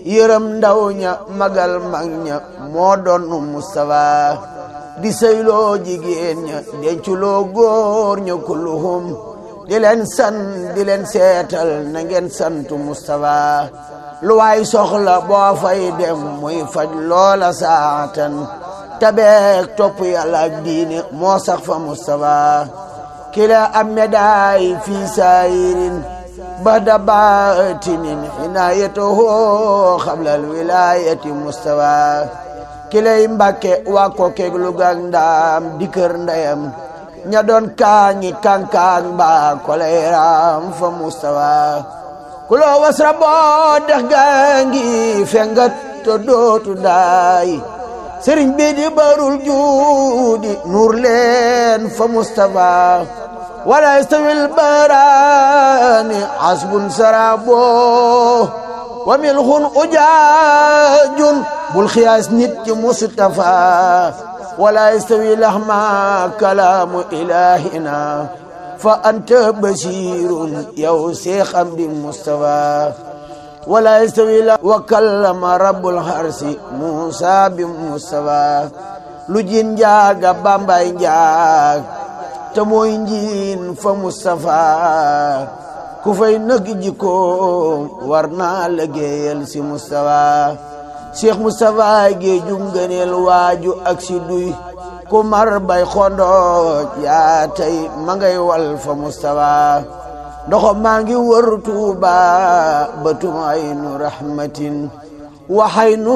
yërëm ndaw ña magal mag ña moo doon Mustafa di sëyloo jigéen ña denculoo góor ña kulluhum di leen san di leen seetal na ngeen santu Mustafa lu waay soxla boo fay dem muy faj loola saatan tabeek topp yàlla ak diine moo sax fa Mustafa kila am médaay fii saayirin bada baatinin inaayatuhu xablal wilayati Mustafa kilay Mbàkke waa ko keeg lugaak ndaam di kër ndeyam ña doon kaañi kankaan ba kolay raam fa Mustafa kuloo wasra boo dex gaangi fengat to dootu daay sëriñ bi di barul juudi nuur leen fa Mustafa wala yastawil baraani asbun sarabo wa milxun ujaajun bul xiyaas nit ci Mustafa wala yastawi lahma kalaamu ilahina fa anta basirun yow Seex Amdi Mustafa wala yastawi la wa kallama rabbul harsi Musa bi Mustafa lu jin njaaga bambay njaag te mooy njiin fa Mustafa ku fay nëg jikkoom war naa liggéeyal si Mustafa Cheikh Mustafa géeju ngëneel waaju ak si duy ku mar bay xondooj yaa tey ma ngay wal fa Mustafa ndoxo maa ngi wër Tuuba batum aynu rahmatin waxay nu